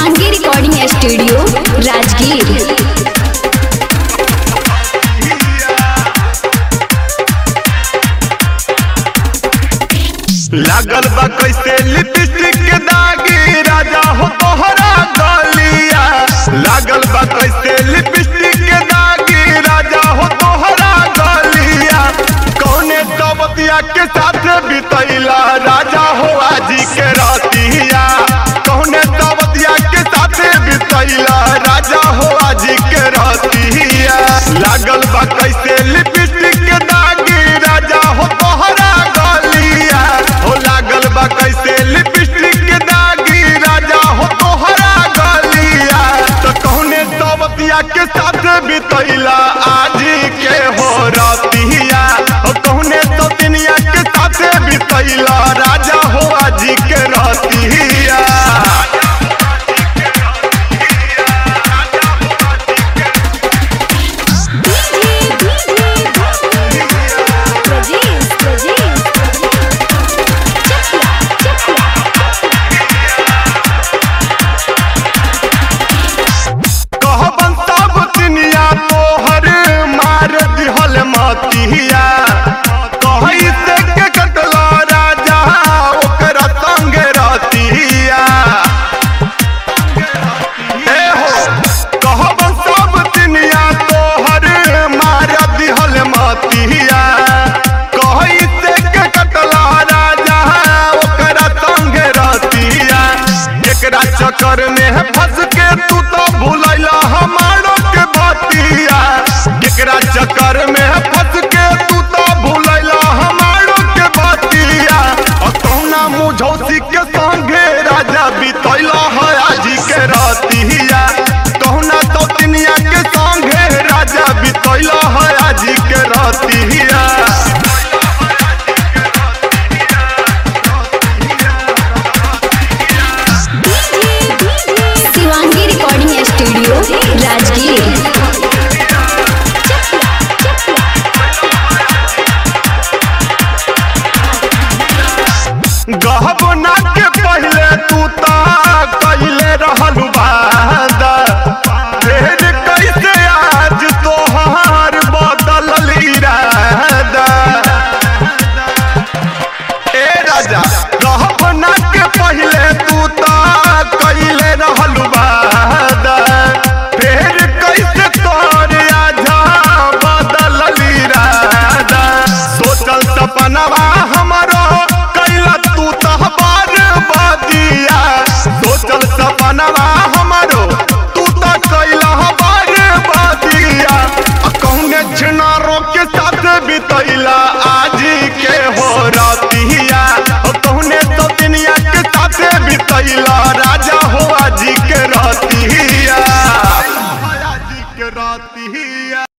Shivangi recording studio Rajgir लागल बा कैसे लिपस्टिक के दागी राजा हो तोहरा गलिया लागल बा कैसे लिपस्टिक के दागी राजा हो तोहरा गलिया कौने दबतिया के साथ बितैला राजा हो आजी के रतिया कौने दबतिया के साथ बितैला राजा हो आजी के रतिया लागल बा कैसे लिपस्टिक के दागी राजा हो तोहरा गलिया हो लागल बा कैसे लिपस्टिक के दागी राजा हो तोहरा गलिया तो कौने दबतिया के साथ बितैला